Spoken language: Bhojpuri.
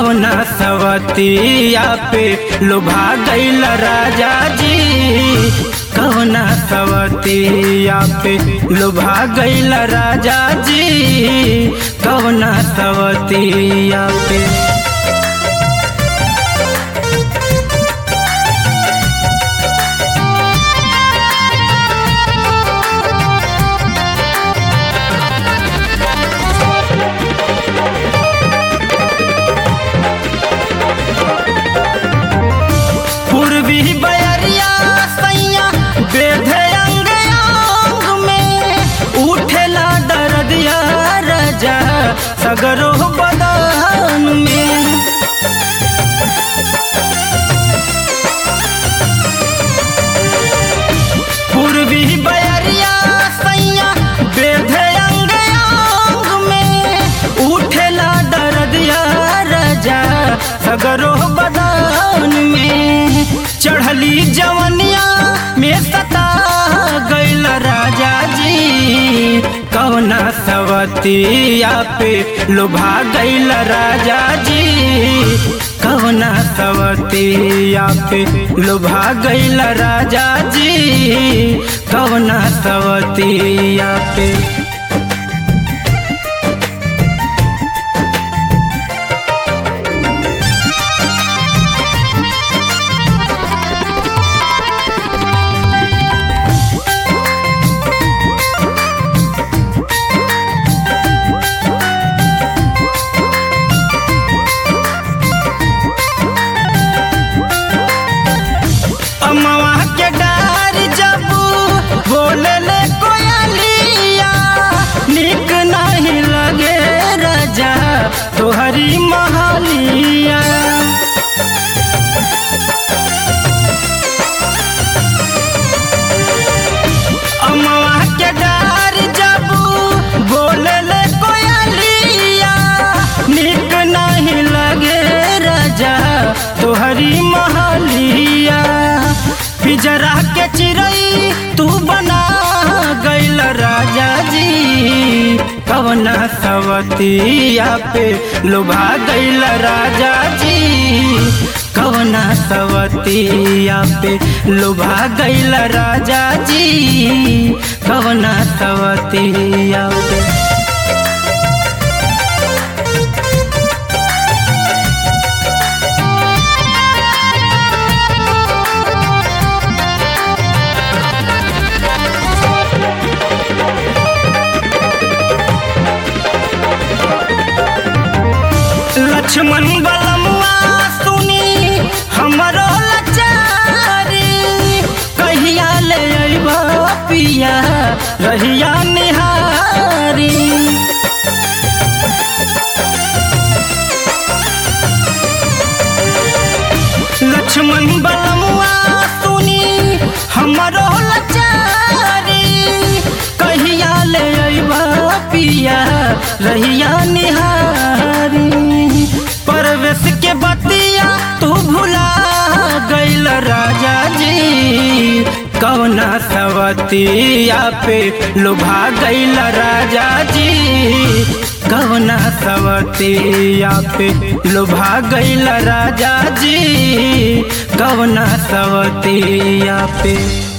कवना सवतिया पे लुभा गईल राजा जी कवना सवतिया पे लुभा गईल राजा जी कवना सवतिया पे पूर्वी बयरिया सैया बेधे अंग अंग में उठेला दर्दिया राजा सगरो बदन में पूर्वी बयरिया सैया बेधे अंग अंग में उठेला दर्दिया राजा सगरो बदन में चढ़ली जवनिया में सता गईल राजा जी कवना सवतिया पे लुभा गईल राजा जी कवना सवतिया पे लुभा गईल राजा जी कवना सवतिया पे अमवा के डार जब बोले ले कोयलिया निक नहीं लगे राजा तोहरी महलिया अमवा के डार जब बोले ले कोयलिया निक नहीं लगे राजा तोहरी महलिया पिजरा के चिड़ई तू बना गईल राजा जी कवना सवतिया पे लुभा गईल राजा जी कवना सवतिया पे लुभा गईल राजा जी कवना सवतिया पे लक्ष्मण बलमुआ सुनी हमरो लचारी कहिया ले अइब पिया रहिया निहारी लक्ष्मण बलमुआ सुनी हमरो लचारी कहिया ले अइब पिया रहिया निहारी परवेश के बतिया तू भुला गईल राजा जी कवना सवतिया पे लुभा गईल राजा जी कवना सवतिया पे लुभा गईल राजा जी कवना सवतिया पे